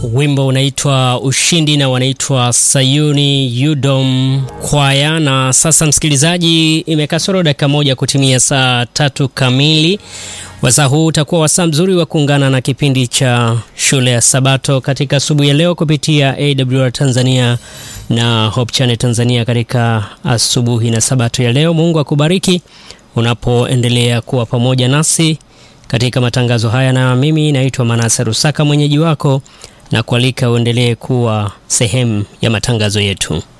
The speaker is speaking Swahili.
Wimbo unaitwa Ushindi na wanaitwa Sayuni Yudom Kwaya. Na sasa, msikilizaji, imekasoro dakika moja kutimia saa tatu kamili. Wasaa huu utakuwa wasaa mzuri wa kuungana na kipindi cha shule ya Sabato katika asubuhi ya leo kupitia AWR Tanzania na Hope Channel Tanzania katika asubuhi na Sabato ya leo. Mungu akubariki unapoendelea kuwa pamoja nasi katika matangazo haya, na mimi naitwa Manase Rusaka, mwenyeji wako na kualika uendelee kuwa sehemu ya matangazo yetu.